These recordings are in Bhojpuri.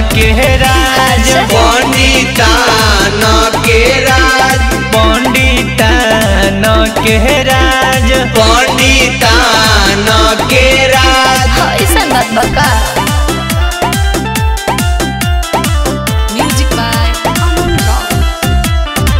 के राज अच्छा। पंडितान के राज पंडितान के राज पंडितान के राज हाँ, ऐसन बात बा का म्यूजिक बाय अमन रॉक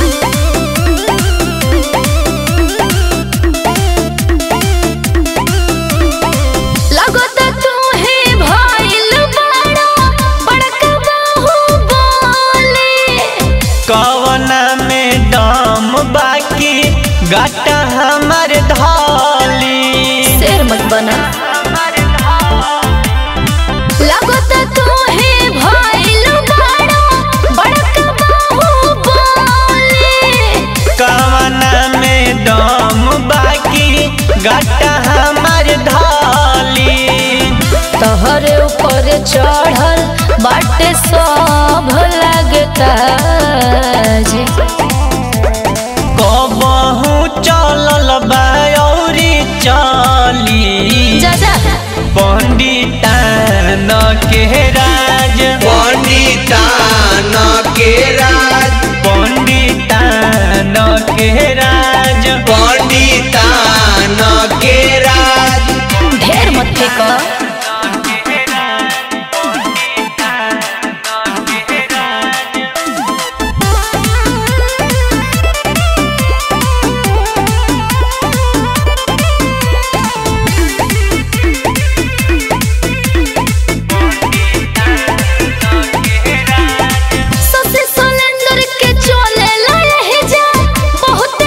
लगत तू ही भइल बड़ा बड़का बाहुबली कवना में दम बाकी गाटा हमार धाली शेर मत बना लगत तू ही भइल बड़ा बड़का बाहुबली कवना में दम बाकी गाटा हमार धाली तहरे ऊपर चढ़ल बाटे सब लगता जे कबहू चलल बायौरी चली जा जा पंडितान के राज पंडितान के राज पंडितान के राज पंडितान के राज ढेर मत फेंको ससे सोलेंदर के चले लहे जा बहुत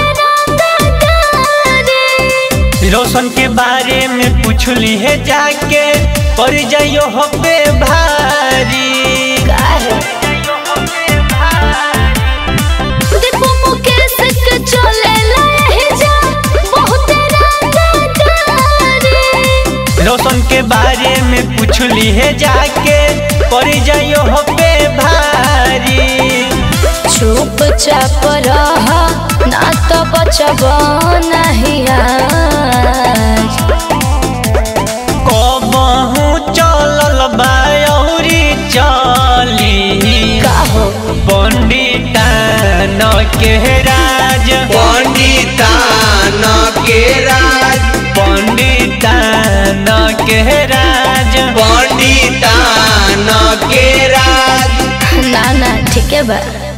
रंगदारी रोशन के बारे में पूछली है जाके पर जाइयो हो पे भारी काहे दीपू मुकेश के चले लहे जा बहुत रंगदारी रोशन के बारे में पूछली है जाके पर जाइयो हो पे भारी चुप चाप रह ना तो बचब नहीं आज कबहू चलल बायौरी चली काहो पंडितान के राज पंडितान के राज पंडितान के राज पंडितान के राज ना ना ठीक है बा